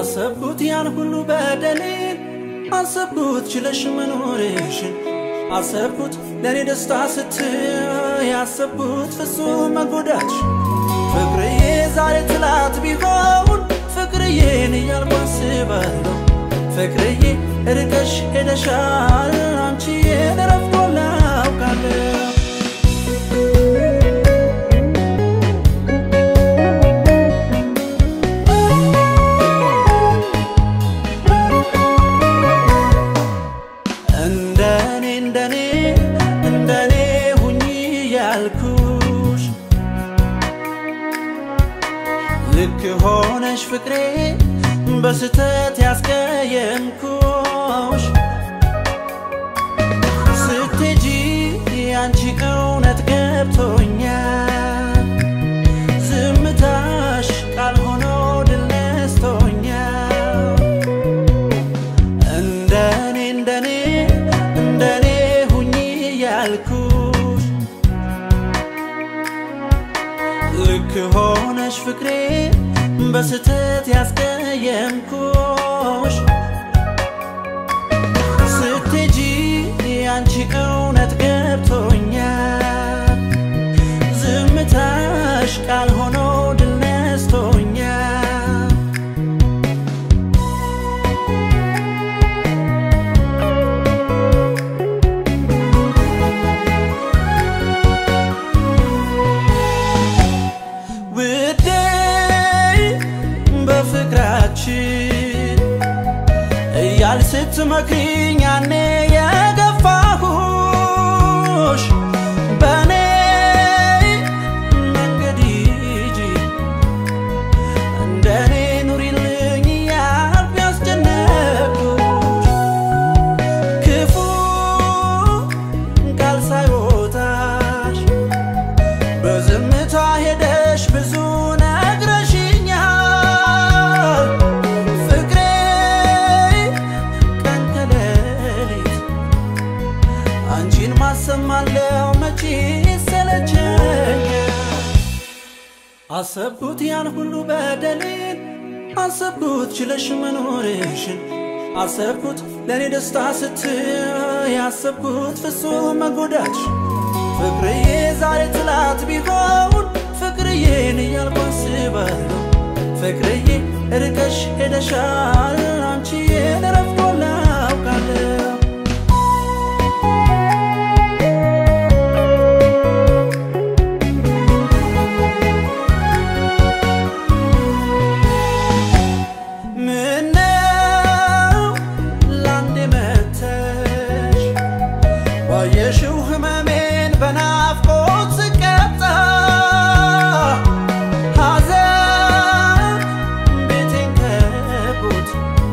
አሰብኩት ያን ሁሉ በደሌን አሰብኩት ችለሽ መኖርሽን አሰብኩት ለእኔ ደስታ ስትይ ያሰብኩት ፍጹም መጎዳትሽ ፍቅርዬ ዛሬ ትላት ቢሆን ፍቅርዬን እያልኩ አስባለሁ ፍቅርዬ ርቀሽ ሄደሻል አንቺዬን ረፍቶላ አውቃለሁ እንደኔ እንደኔ እንደኔ ሁኚ ያልኩሽ ልክ ሆነሽ ፍቅሬ በስተት ያስቀየምኩሽ ስትሄጂ አንቺ እውነት ገብቶኛል ዝምታሽ ቃል ሆኖ ድል ነስቶኛል እንደኔ እንደኔ እንደኔ ሁኚ ያልኩሽ ልክ ሆነሽ ፍቅሬ በስተት ያስቀየምኩሽ ስትሄጂ አንቺ እውነት ገብቶኛል ዝምታሽ ቃል ሆኖ ድል ነስቶኛል ውዴ በፍቅራችን እያል ስትመክሪኝ ያኔ የገፋሁሽ በእኔ መንገድ ሂጂ እንደኔ ኑሪልኝ እያልኩ ያስጨነቅኩሽ ክፉ ቃል ሳይወጣሽ በዝምታ ሄደሽ ብዙ ነግረሽኛል ፍቅሬ ቀን ከሌሊት አንቺን ማሰማለው መቼ ሰለቸኛል አሰብኩት ያን ሁሉ በደሌን አሰብኩት ችለሽ መኖርሽን አሰብኩት ለእኔ ደስታ ስትይ ያሰብኩት ፍጹም መጎዳትሽ ፍቅርዬ ዛሬ ትላት ቢሆን ፍቅርዬን እያልኩ አስባለሁ ፍቅርዬ ርቀሽ ሄደሻል አንቺዬን ረፍቶላ አውቃለሁ ምነው ላንዴ መተሽ ባየሽው ህመሜን በናፍቆት ስቀጣ ሐዘን ቤቴን ከቦት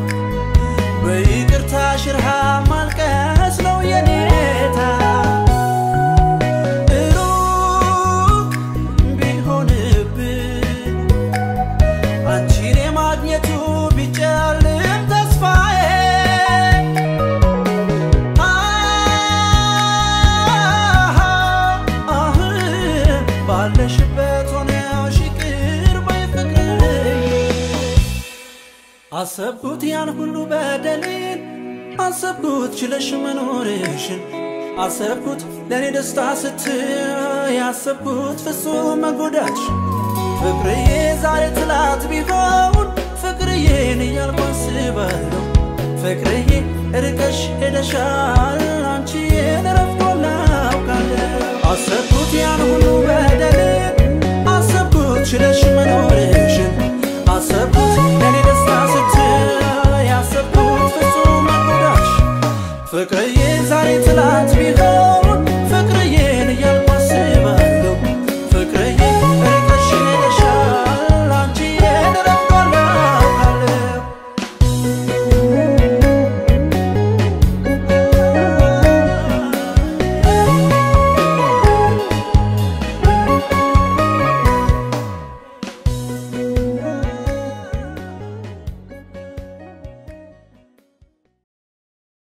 በይቅርታ ሽርሃ ማልቀስ ነው የኔታ ሩቅ ቢሆንብን አንቺን የማግኘቱ ቢጨልም ተስፋዬ አህ ባለሽበት ሆነሽ ይቅር በይ ፍቅርዬ አሰብኩት ያን ሁሉ በደሌን አሰብኩት ችለሽ መኖርሽን አሰብኩት ለእኔ ደስታ ስትይ ያሰብኩት ፍጹም መጎዳትሽ ፍቅርዬ ዛሬ ትላት ቢሆን ፍቅርዬን እያልኩ አስባለሁ ፍቅርዬ ርቀሽ ሄደሻል